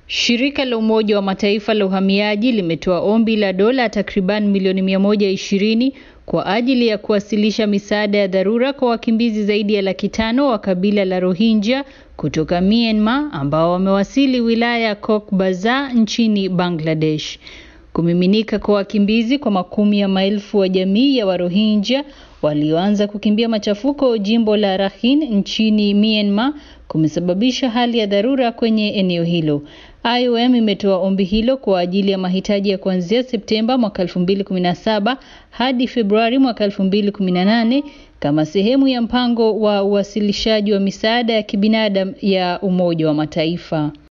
Shirika la Umoja wa Mataifa la uhamiaji limetoa ombi la dola takriban milioni 120 kwa ajili ya kuwasilisha misaada ya dharura kwa wakimbizi zaidi ya laki tano wa kabila la Rohingya kutoka Myanmar ambao wamewasili wilaya ya Cox's Bazar nchini Bangladesh. Kumiminika kwa wakimbizi kwa makumi ya maelfu wa jamii ya Warohingya walioanza kukimbia machafuko jimbo la Rakhine nchini Myanmar kumesababisha hali ya dharura kwenye eneo hilo. IOM imetoa ombi hilo kwa ajili ya mahitaji ya kuanzia Septemba mwaka 2017 hadi Februari mwaka 2018 kama sehemu ya mpango wa uwasilishaji wa misaada ya kibinadamu ya Umoja wa Mataifa.